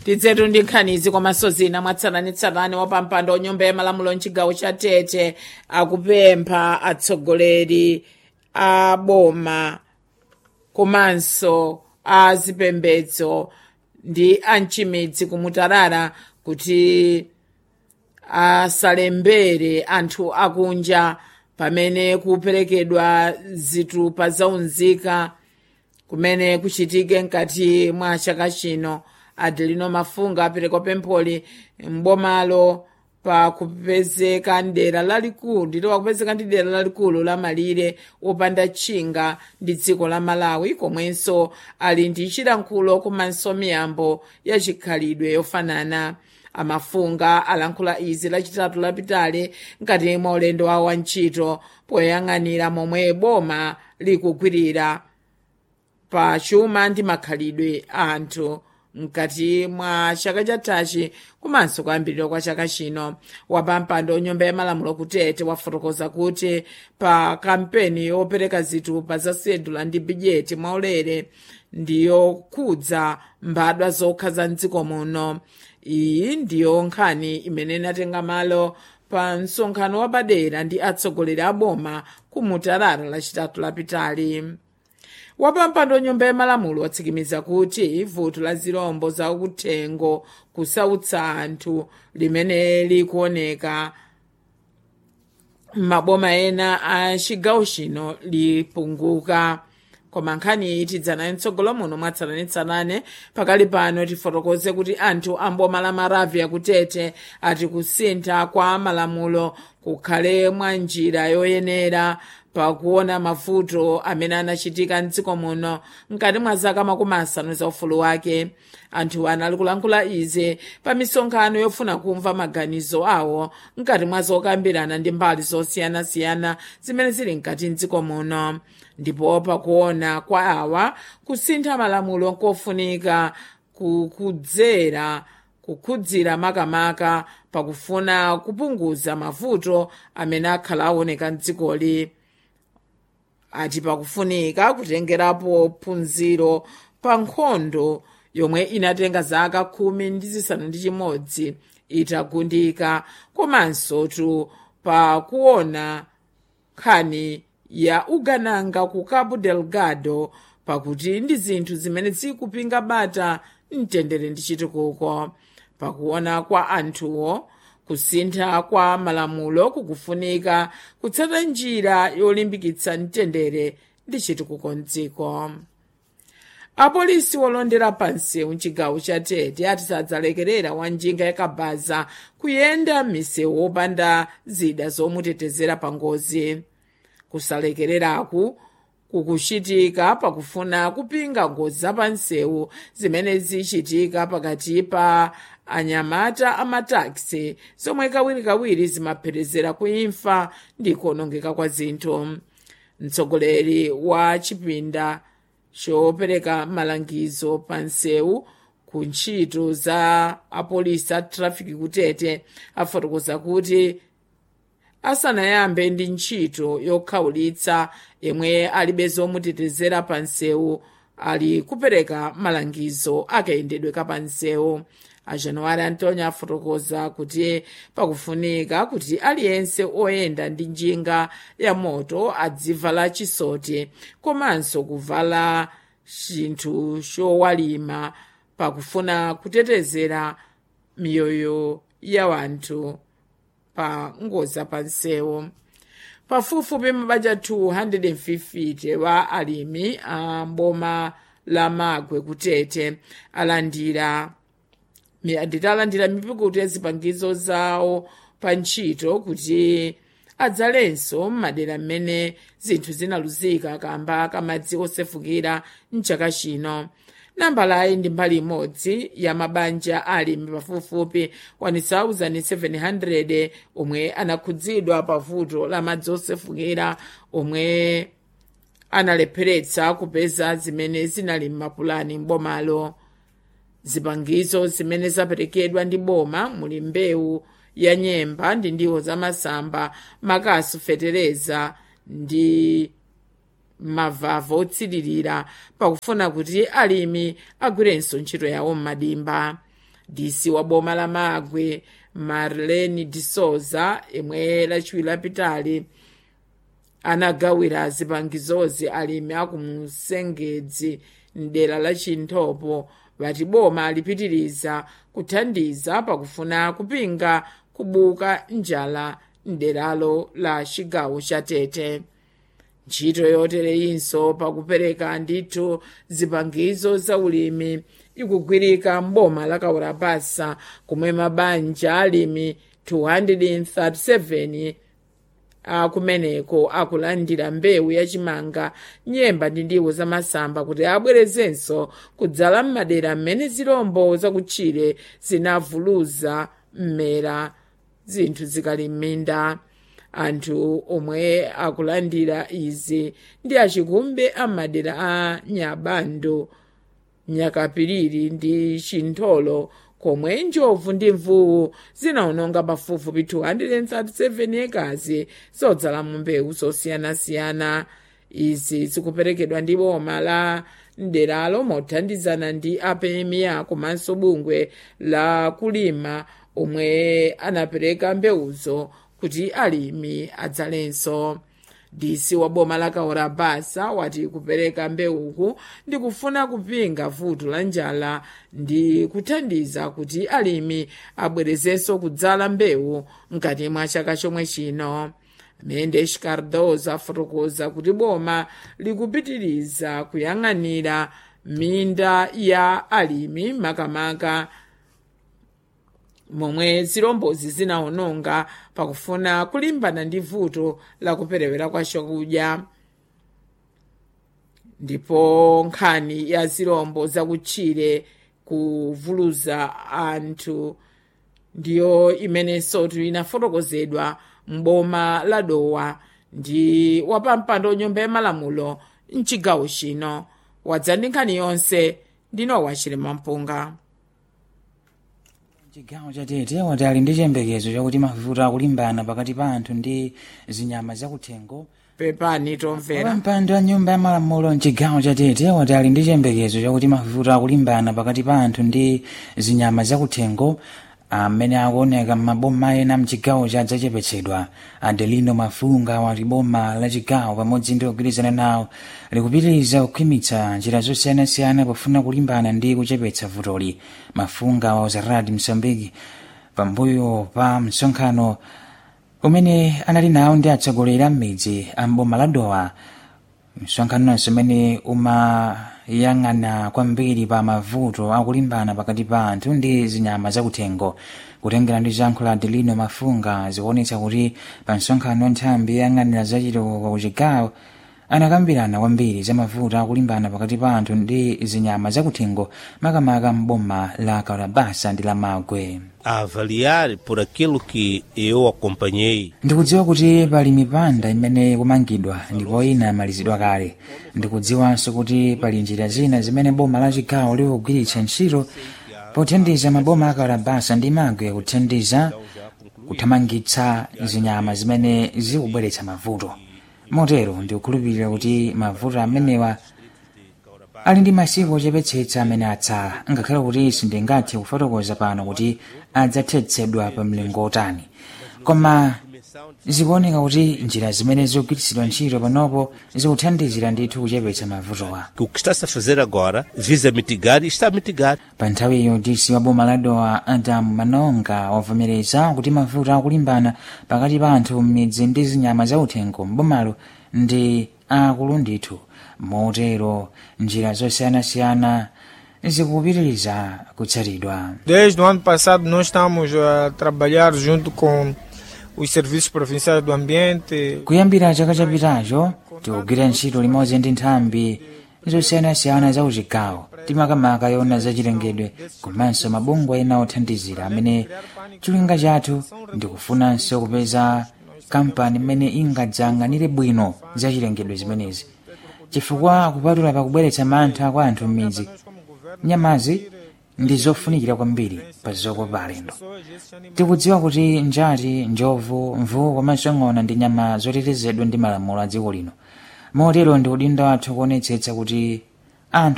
tidzetu ndi nkhanizi komanso zina mwatsatanetsatane wa pampando wa nyumba ya malamulo mchigawo cha tete akupempha atsogoleri a boma komanso a zipembedzo ndi amchimidzi kumutarara kuti asalembere anthu akunja pamene kuperekedwa zitupa zaunzika kumene kuchitike mkati mwa chaka chino adelino mafunga apereka pempholi mbomalo pa kupezeka ndera lalikulu ndilo wakupezeka ndi dera lalikulu la malire wopanda tchinga ndi dziko la malawi komwenso ali ndi chilankhulo komanso miyambo ya chikhalidwe yofanana amafunga alankhula izi lachitatu lapitali mkati mwa ulendo wawo wa ntchito poyang'anira momwe boma likugwirira pa chuma ndi makhalidwe a anthu mkati mwa chaka chathachi komanso kuyambirira kwa chaka chino wapampando nyumba ya malamulo kutete wafotokoza kuti pa kampeni yopereka zitupa za sedula ndi bijeti mwaulere ndiyokhudza mbadwa zokha za mdziko muno iyi ndiyo nkhani imene inatenga malo pa msonkhano wapadera ndi atsogoleri a boma kumutarara lachitatu lapitali wapampando nyumba ya malamulo watsimikiza kuti vuto la zirombo zakuthengo kusautsa anthu limene likuoneka m'maboma ena a chigawo chino lipunguka koma nkhani iyi tidzanayo mtsogolo muno mwatsatanetsatane pakali pano tifotokoze kuti anthu amboma la maravia kutete ati kusintha kwa malamulo kukhale mwa njira yoyenera pakuona mavuto amene anachitika mdziko muno mkati mwa zaka makumi asanu za ufulu wake anthu anali kulankhula izi pa misonkhano yofuna kumva maganizo awo mkati mwa zokambirana ndi mbali zosiyanasiyana zimene zili mkati mdziko muno ndipo pakuona kwa awa kusintha malamulo nkofunika kukudzera kukhudzira makamaka pakufuna kupunguza mavuto amene akhala aoneka mdzikoli ati pakufunika kutengerapo phunziro pa nkhondo yomwe inatenga zaka khumi ndi zisanu ndi chimodzi itagundika komanso tu pakuona nkhani ya ugananga ku cabo delgado pakuti ndi zinthu zimene zikupinga bata mtendere ndi chitukuko pakuona kwa anthuwo kusintha kwa malamulo kukufunika kutsata njira yolimbikitsa mtendere ndi chitukuko mdziko apolisi wolondera pansewu mchigawo cha tete ati sadzalekerera wanjinga yakabaza kuyenda m'misewu wopanda zida zomutetezera pa ngozi kusalekereraku kukuchitika pakufuna kupinga ngozi zapansewu zimene zichitika pakati pa anyamata amataxi zomwe kawirikawiri zimapherezera kuimfa ndi kuonongeka kwa zinthu mtsogoleri wa chipinda chopereka malangizo pa nsewu ku ntchito za apolisi a trafiki kutete afotokoza kuti asanayambe ndi ntchito yokhawulitsa yemwe alibe zomutetezera pa nsewu ali kupereka malangizo akayendedwe kapa nsewu ajanuwari antonio afotokoza kuti pakufunika kuti aliyense oyenda ndi njinga ya moto adzivala chisoti komanso kuvala chinthu chowalima pakufuna kutetezera miyoyo ya wanthu pa ngozi pa nsewu pafupifupi mabanja 250 wa alimi a mboma la magwe kutete alandira nditalandira mipikuti ya zipangizo zawo pa ntchito kuti adzalenso m'madera m'mene zinthu zinaluzika kamba kamadzi osefukira mchaka chino nambalayi ndi mbali imodzi ya mabanja alimi pafupifupi 1700 omwe anakhudzidwa pa vuto la madzi osefukira omwe analepheretsa kupeza zimene zinali m'mapulani m'bomalo zipangizo zimene zaperekedwa ndi boma muli mbewu ya nyemba ndi ndiwo zamasamba makasu fetereza ndi mavava otsiririra pakufuna kuti alimi agwirenso ntchito yawo m'madimba dc wa boma la magwe marlene de souza imwe lachiwiri lapitali anagawira zipangizozi alimi akumusengedzi mdera la chinthopo vati boma lipitiriza kuthandiza pakufuna kupinga kubuka njala mderalo la chigawo cha tete ntchito yotereyinso pakupereka ndithu zipangizo za ulimi ikugwirika mboma la kaurabasa kumwe mabanja alimi 237 akumeneko akulandira mbewu yachimanga nyemba ndi ndiwo zamasamba kuti abwerezenso kudzala m'madera m'mene zirombo zakutchire zinavuluza mmera zinthu zikali m'minda anthu omwe akulandira izi ndi achikumbe am'madera a nyabando nyakapiriri ndi chintholo komwe njovu ndi mvuwu zinawononga pafupifupi 237 ekazi zodzala mu mbewu zosiyanasiyana izi zikuperekedwa ndi boma la mderalo mothandizana ndi apemiya komanso bungwe la kulima omwe anapereka mbewuzo kuti alimi adzalenso dc wa boma la kaurabasa wati kupereka mbewuku ndi kufuna kupinga vuto la njala ndi kuthandiza kuti alimi abwerezenso kudzala mbewu mkati mwa chaka chomwe chino mendes cardoza afotokoza kuti boma likupitiriza kuyang'anira minda ya alimi makamaka momwe zirombozi zinawononga pakufuna kulimbana ndi vuto la kuperewera kwa chakudya ndipo nkhani ya zirombo zakutchire kuvuluza anthu ndiyo imenenso inafotokozedwa m'boma la dowa ndi wapampando nyumba ya malamulo mchigawo chino wadza ndi nkhani yonse ndinowa chilima mpunga chigawo cha tete wati ali ndi chiyembekezo chakuti mavuto akulimbana pakati pa anthu ndi zinyama zakuthengo pepani tomvera wapampando a nyumba ya malamulo mchigawo cha tete wati ali ndi chiyembekezo chakuti mavuto akulimbana pakati pa anthu ndi zinyama zakuthengo amene akuoneka m'maboma ena mchigawo cha adzachepetsedwa adelino mafunga wati boma la chigawo pamodzi ndi kugwirizana nawo likupitiriza kukhwimitsa njira zosiyanasiyana pofuna kulimbana ndi kuchepetsa vutoli mafunga wa uzaradi msambiki pambuyo pa msonkhano umene anali nawo ndi atsogoleri a m'midzi a mboma la dowa msonkhanoonso umene umayang'ana kwambiri pa mavuto akulimbana pakati pa anthu ndi zinyama zakuthengo kutengera ndi zankho la adelino mafunga zikuonetsa kuti pa msonkhano nthambi yang'anira zachitukuko kuchigawo anakambirana kwambiri za mavuto akulimbana pakati pa anthu ndi zinyama zakuthengo makamaka mboma la kalabasa ndi la magwe a avaliar por aquilo que eu acompanhei ndikudziwa kuti pali mipanda imene ikumangidwa ndipo ina yamalizidwa kale ndikudziwanso kuti pali njira zina zimene boma la chigawo likugwiritsa ntchito pothandiza maboma akalabasa ndi magwe kuthandiza kuthamangitsa zinyama zimene zikubweretsa mavuto motero ndikukhulupirira kuti mavuto amenewa ali ndi masiku ochepetsetsa amene atsala ngakhale kuti sindingathe kufotokoza pano kuti adzathetsedwa pa mlingo otani koma zikuoneka kuti njira zimene zikugwiritsidwa ntchito panopo zikuthandizira ndithu kuchepetsa mavutowa que o que está-se a fazer agora visa mitigar e está a mitigar pa nthawiyo dc wa boma la dowa adamu manonga wavomereza kuti mavuto akulimbana pakati pa anthu m'midzi ndi zinyama zauthengo m'bomalo ndi akulu ndithu motero njira zosiyanasiyana zikupitiriza kutsatidwa Desde o ano passado nós estamos a trabalhar junto com os serviços provinciais do ambiente, kuyambira chaka chapitacho tikugwira ntchito limodzi ndi nthambi zosiyanasiyana za uchigawo timakamaka yona zachilengedwe komanso mabungwe ena othandizira amene cholinga chathu ndikufunanso kupeza kampani imene ingadzayang'anire bwino zachilengedwe zimenezi chifukwa kupatula pakubweretsa mantha kwa anthu m'midzi nyamazi ndi zofunikira kwambiri pa zokopa alendo tikudziwa kuti njati njovu mvuwu komanso ng'ona ndi nyama zotetezedwa ndi malamulo a dziko lino motero ndi udindo wathu kuonetsetsa kuti